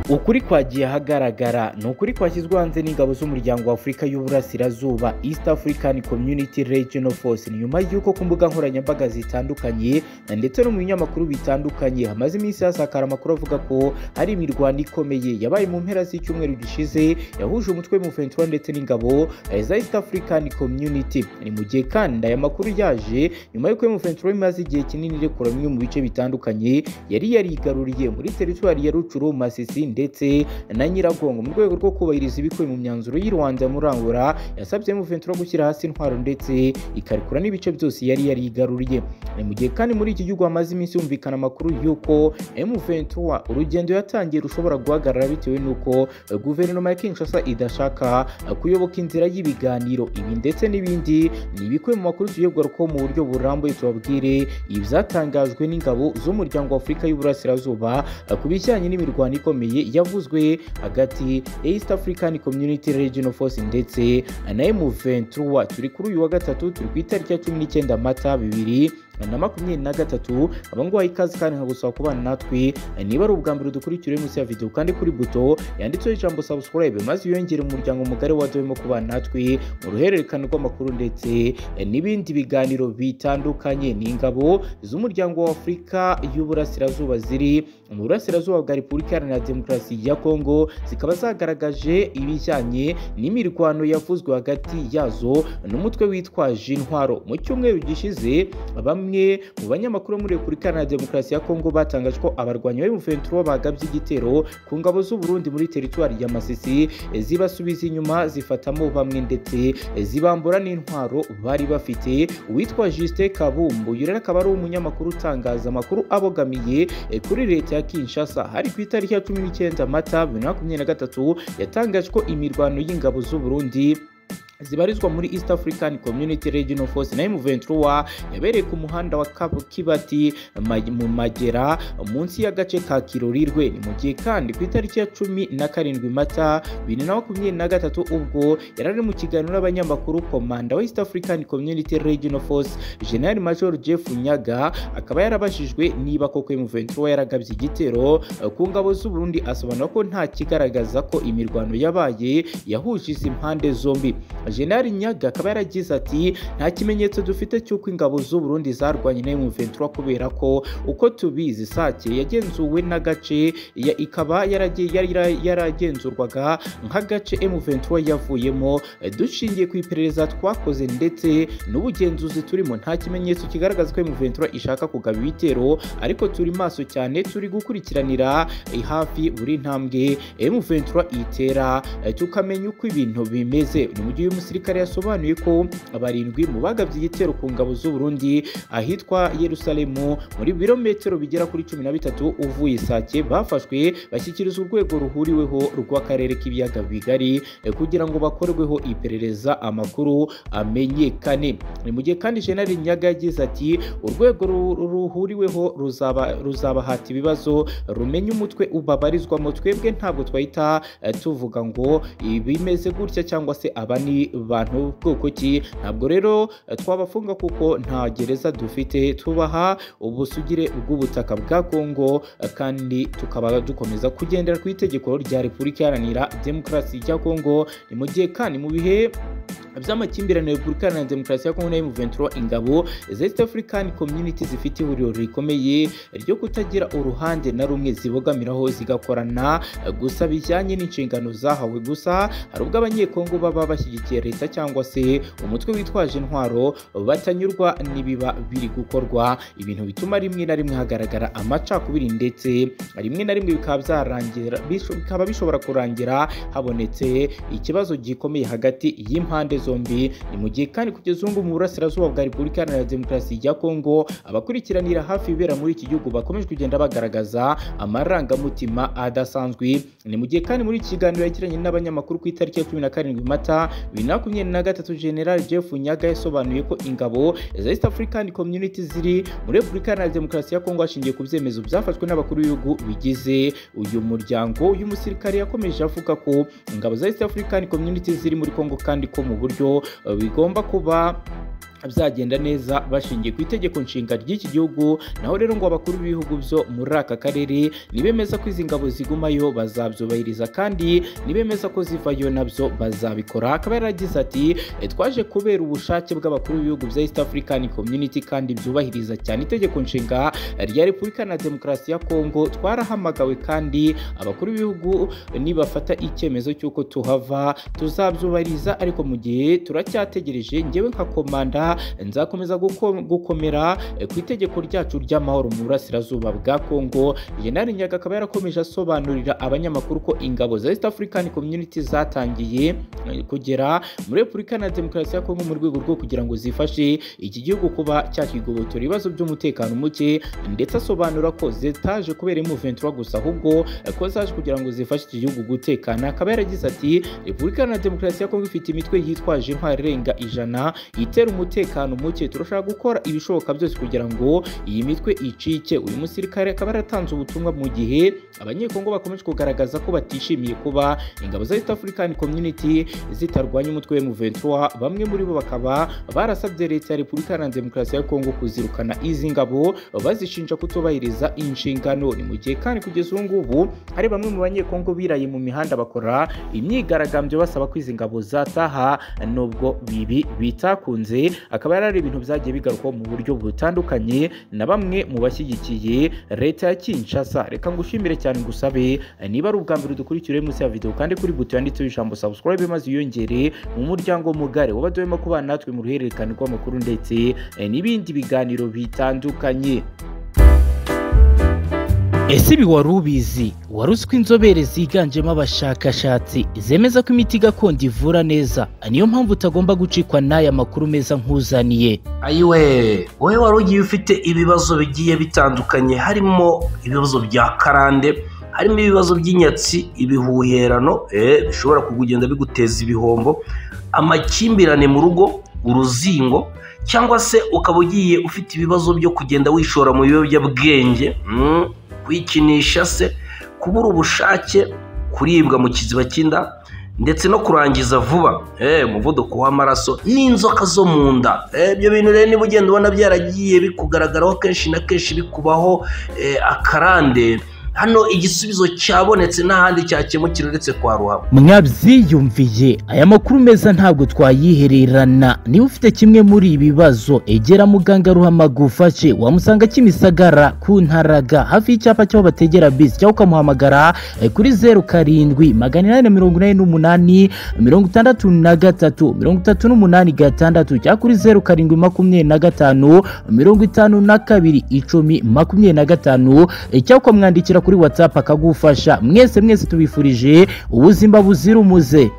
ukuri kwagiye ahagaragara ni ukuri kwashyizwe hanze n'ingabo z'umuryango w'afurika y'uburasirazuba east african community regional force nyuma y'uko ku mbuga nkoranyambaga zitandukanye ndetse no mu binyamakuru bitandukanye hamaze iminsi hasakara amakuru avuga ko hari imirwano ikomeye yabaye mu mpera z'icyumweru gishize yahuje umutwe M23 ndetse n'ingabo za east african community ni mu gihe kandi aya makuru yaje nyuma y'uko M23 imaze igihe kinini irekura bimwe mu bice bitandukanye yari yarigaruriye muri teritwari ya rucuru masisi ndetse na nyiragongo mu rwego rwo kubahiriza ibikubiye mu myanzuro y'i rwanda murangura yasabye M23 gushyira hasi intwaro ndetse ikarekura n'ibice byose yari yarigaruriye ni mu gihe kandi muri iki gihugu hamaze iminsi humvikana amakuru y'uko M23 urugendo yatangiye rushobora guhagarara bitewe n'uko guverinoma ya Kinshasa idashaka kuyoboka inzira y'ibiganiro ibi ndetse n'ibindi ni ibikwe mu makuru tugiye kugarukaho mu buryo burambuye tubabwire ibyatangajwe n'ingabo z'umuryango wa Afurika y'Uburasirazuba ku bijyanye n'imirwano ikomeye yavuzwe hagati ya East African Community Regional Force ndetse na M23 turi kuri uyu wa gatatu turi ku itariki ya cumi n'icyenda mata bibiri na makumyabiri na gatatu abanguhaye ikaze kandi nkagusaba kubana natwe niba ari ubwa mbere dukurikira munsi ya videwo kandi kuri buto yanditseho ijambo subscribe maze wiyongere umuryango mugari wadohemo kubana natwe mu ruhererekane rw'amakuru ndetse n'ibindi biganiro bitandukanye ni ingabo z'umuryango wa afurika y'uburasirazuba ziri mu burasirazuba bwa repubulika iharanira demokarasi ya kongo zikaba zagaragaje ibijyanye n'imirwano yavuzwe hagati yazo n'umutwe witwaje intwaro mu cyumweru gishize bamwe bamwe mu banyamakuru muri Repubulika Iharanira Demokarasi ya Kongo batangaje ko abarwanyi ba M23 bagabye igitero ku ngabo z'u Burundi muri teritwari ya Masisi zibasubiza inyuma zifatamo bamwe ndetse zibambura n'intwaro bari bafite uwitwa Justin Kabumbu yurera akaba ari umunyamakuru utangaza amakuru abogamiye kuri leta ya Kinshasa hari ku itariki ya 19 Mata 2023 yatangaje ko imirwano y'ingabo z'u Burundi zibarizwa muri East African Community Regional Force na M23 yabereye ku muhanda wa Kibati mu Magera munsi y'agace ka Kirorirwe ni mu gihe kandi ku itariki ya cumi na karindwi Mata bibiri na makumyabiri na gatatu ubwo yari ari mu kiganiro n'abanyamakuru komanda wa East African Community Regional Force General Major Jeff Nyaga akaba yarabajijwe niba koko M23 yaragabye igitero ku ngabo z'u Burundi asobanura ko nta kigaragaza ko imirwano yabaye yahuje izi mpande zombi General Nyaga akaba yaragize ati nta kimenyetso dufite cy'uko ingabo z'u Burundi zarwanye na M23 kubera ko uko tubizi Sake yagenzuwe n'agace ya ikaba yaragenzurwaga nk'agace M23 yavuyemo dushingiye ku iperereza twakoze ndetse n'ubugenzuzi turimo nta kimenyetso kigaragaza ko M23 ishaka kugaba ibitero ariko turi maso cyane turi gukurikiranira hafi buri ntambwe M23 itera tukamenya uko ibintu bimeze ni mu gihe umusirikare yasobanuye ko abarindwi mu bagabye igitero ku ngabo z'u Burundi ahitwa Yerusalemu muri birometero bigera kuri cumi na bitatu uvuye Sake bafashwe bashyikirizwa urwego ruhuriweho rw'akarere k'ibiyaga bigari kugira ngo bakorweho iperereza amakuru amenyekane ni mu gihe kandi General Nyaga yagize ati urwego ruhuriweho ruzaba ruzabahata ibibazo rumenye umutwe ubabarizwamo twebwe ntabwo twahita tuvuga ngo bimeze gutya cyangwa se aba ni bantu bwoko ki ntabwo rero twabafunga kuko nta gereza dufite tubaha ubusugire bw'ubutaka bwa Kongo kandi tukaba dukomeza kugendera ku itegeko rya Repubulika Iharanira Demokarasi ya Kongo ni mu gihe kandi mu bihe by'amakimbirane Repubulika na Demokarasi ya Kongo na M23 ingabo za East African Community zifite ihuriro rikomeye ryo kutagira uruhande na rumwe zibogamiraho zigakorana gusa bijyanye n'inshingano zahawe gusa hari ubwo abanyekongo baba bashyigikiye leta cyangwa se umutwe witwaje intwaro batanyurwa n'ibiba biri gukorwa ibintu bituma rimwe na rimwe hagaragara amacakubiri ndetse rimwe na rimwe bikaba byarangira bikaba bishobora kurangira habonetse ikibazo gikomeye hagati y'impande zombi ni mu gihe kandi kugeza ubu mu burasirazuba bwa Repubulika Iharanira Demokarasi ya Kongo abakurikiranira hafi ibibera muri iki gihugu bakomeje kugenda bagaragaza amarangamutima adasanzwe ni mu gihe kandi muri iki kiganiro yagiranye n'abanyamakuru ku itariki ya cumi na karindwi Mata bibiri na makumyabiri na gatatu General Jeff Nyaga yasobanuye ko ingabo za East African Community ziri muri Repubulika Iharanira Demokarasi ya Kongo hashingiye ku byemezo byafashwe n'abakuru b'ibihugu bigize uyu muryango uyu musirikare yakomeje avuga ko ingabo za East African Community ziri muri Kongo kandi ko mu buryo bigomba kuba bizagenda neza bashingiye ku itegeko nshinga ry'iki gihugu naho rero ngo abakuru b'ibihugu byo muri aka karere nibemeza ko izi ngabo zigumayo bazabyubahiriza kandi nibemeza ko zivayo nabyo bazabikora akaba yaragize ati "E, twaje kubera ubushake bw'abakuru b'ibihugu bya East African Community kandi byubahiriza cyane itegeko nshinga rya Repubulika na Demokarasi ya Kongo twarahamagawe kandi abakuru b'ibihugu nibafata icyemezo cy'uko tuhava tuzabyubahiriza ariko mu gihe turacyategereje njyewe nka komanda nzakomeza guko- gukomera eh, ku itegeko ryacu ry'amahoro mu burasirazuba bwa Kongo General Nyaga akaba yarakomeje asobanurira abanyamakuru ko ingabo za East African Community zatangiye eh, kugera muri Repubulika na Demokarasi ya Kongo mu rwego rwo kugira ngo zifashe iki gihugu kuba cyakigobotora ibibazo by'umutekano muke ndetse asobanura ko zitaje kubera M23 gusa ahubwo eh, ko zaje kugira ngo zifashe iki gihugu gutekana akaba yaragize ati Repubulika na Demokarasi ya Kongo ifite imitwe yitwaje intwari irenga ijana itera umutekano muke turashaka gukora ibishoboka byose kugira ngo iyi mitwe icike uyu musirikare akaba yaratanze ubutumwa mu gihe abanyekongo bakomeje kugaragaza ko batishimiye kuba ingabo za East African Community zitarwanya umutwe wa M23 bamwe muri bo bakaba barasabye leta ya Repubulika Iharanira Demokarasi ya Kongo kuzirukana izi ngabo bazishinja kutubahiriza inshingano ni mu gihe kandi kugeza ubu ngubu hari bamwe mu banyekongo biraye mu mihanda bakora imyigaragambyo basaba ko izi ngabo zataha nubwo bibi bitakunze akaba yari ari ibintu byagiye bigarukwaho mu buryo butandukanye na bamwe mu bashyigikiye leta ya Kinshasa reka ngushimire cyane ngusabe niba ari ubwa mbere udukurikira uri munsi ya video kandi kuri buto yanditseho ijambo subscribe maze wiyongere mu muryango mugari wabadewemo kubana natwe mu ruhererekane rw'amakuru ndetse eh, n'ibindi biganiro bitandukanye ese ibi wari ubizi wari uzi ko inzobere ziganjemo abashakashatsi zemeza ko imiti gakondo ivura neza niyo mpamvu utagomba gucikwa n'aya makuru meza nk'uzaniye ayiwe wowe wari ugiye ufite ibibazo bigiye bitandukanye harimo ibibazo bya karande harimo ibibazo by'inyatsi ibihuherano eh, bishobora kugenda biguteza ibihombo amakimbirane mu rugo uruzingo cyangwa se ukaba ugiye ufite ibibazo byo kugenda wishora mu biyobyabwenge mm, kwikinisha se kubura ubushake kuribwa mu kiziba cy'inda ndetse no kurangiza vuba eh, umuvuduko w'amaraso n'inzoka zo mu nda Eh, ibyo bintu rero niba ugenda ubona byaragiye bikugaragaraho kenshi na kenshi bikubaho eh, akarande hano igisubizo cyabonetse n'ahandi cyakemukira uretse kwa ruhabo mwabyiyumviye aya makuru meza ntabwo twayihererana niba ufite kimwe muri ibi bibazo egera muganga ruhama gufashe wamusanga kimisagara ku ntaraga hafi y'icyapa cy'aho bategera bisi cyangwa ukamuhamagara eh, kuri zeru karindwi magana inani na mirongo inani n'umunani mirongo itandatu na gatatu mirongo itatu n'umunani gatandatu cyangwa kuri zeru karindwi makumyabiri na gatanu mirongo itanu na kabiri icumi makumyabiri na gatanu eh, cyangwa ukamwandikira kuri watsapu akagufasha mwese mwese tubifurije ubuzima buzira umuze